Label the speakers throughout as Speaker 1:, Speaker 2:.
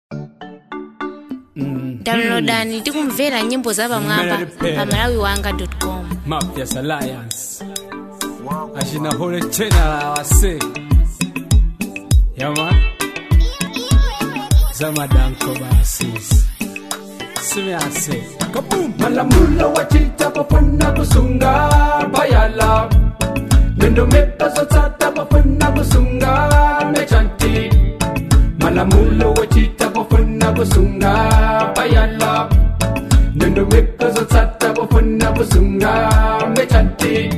Speaker 1: downloadani tikumvera nyimbo za pamwamba pa malawi wanga com
Speaker 2: Mafias Alliance Ashina hole tena la wase Yama Zama danko basis Simi ase Kaboom
Speaker 3: Malamulo wachita pafuna kusunga bayala Nendo meka sotata pafuna kusunga mechanti Malamulo wachita pafuna kusunga bayala Nendo meka sotata pafuna kusunga mechanti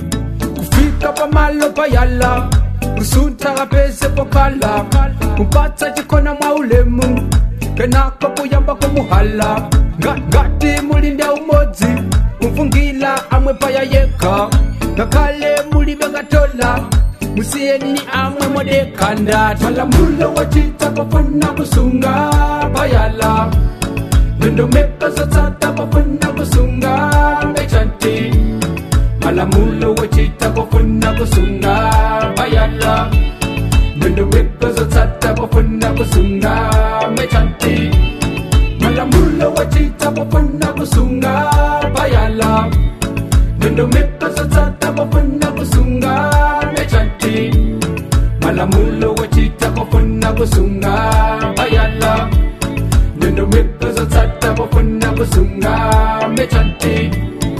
Speaker 3: Kufika pamalo bayala kusunta kapese pokala kumpatsa chikona mwa ulemu kenako kuyamba kumuhala Nga- ngati mulinda umodzi kumvungila amwe paya yekha ngakhale mulibe ngatola musiyeni amwe modekanda malamulo wachita pafuna kusunga bayala nondomeka zotsata pafuna kusunga mechanti malamulo wachita pafuna kusunga bayala nondomeka zotsata pafuna kusunga mechanti malamulo wachita pafuna kusunga bayala nondomeka zotsata pafuna kusunga mechanti malamulo wachita pafuna kusunga bayala nondomeka zotsata pafuna kusunga mechanti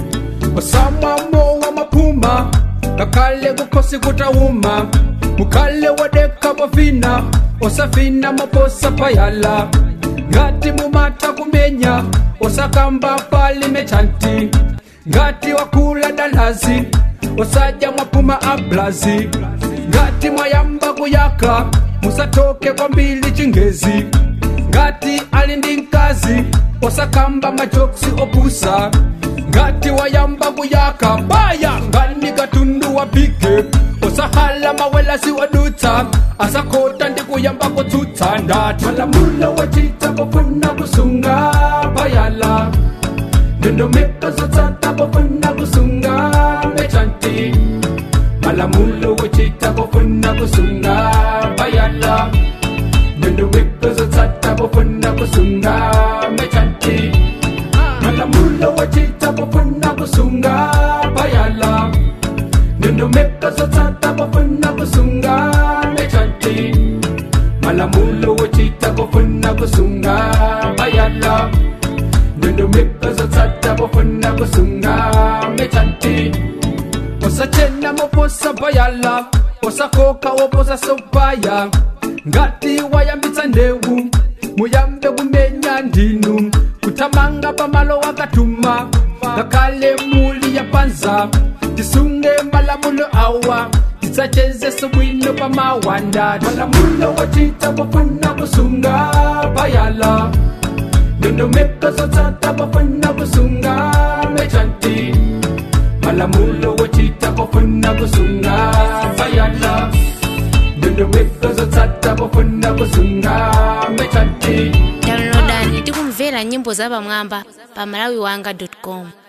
Speaker 3: osamwamo wa mapuma ngakhale kukhosi kutawuma mukhale wadeka bovina osafina maposa payala ngati mumatha kumenya osakamba pali mechanti ngati wakula dalazi osadya mwapuma ablazi ngati mwayamba kuyaka musatoke kwambili chingezi ngati ali ndi mkazi osakamba majoksi opusa ngati wayamba kuyaka baya ngani katundu wa bige osahala mawelasi wadutsa asakota ndi kuyamba kutsutsa ndati malamulo wachita pofuna kusunga bayala nondomeka zotsata pofuna kusunga mechanti malamulo wachita pofuna kusunga bayala nondomeka zotsata pofuna kusunga mechanti malamulo wachita pofuna kusunga bayala nondomeka zotsata pofuna kusunga mechanti malamulo wachita pofuna kusunga bayala nondomeka zotsata pofuna kusunga mechanti osachena moposa bayala osakoka woposa sopaya ngati wayambitsa ndewu muyambe kumenya ndinu kuthamanga pamalo wakatuma ngakhale muli ya panza tisunge malamulo awa tisachezese bwino pamawanda malamulo wachita pofuna kusunga bayala nondomeka zotsata pofuna kusunga mechanti malamulo wachita pofuna kusunga bayala nondomeka zotsata pofuna kusunga mechanti
Speaker 1: downloadani tikumvera nyimbo za pamwamba pa malawi wanga com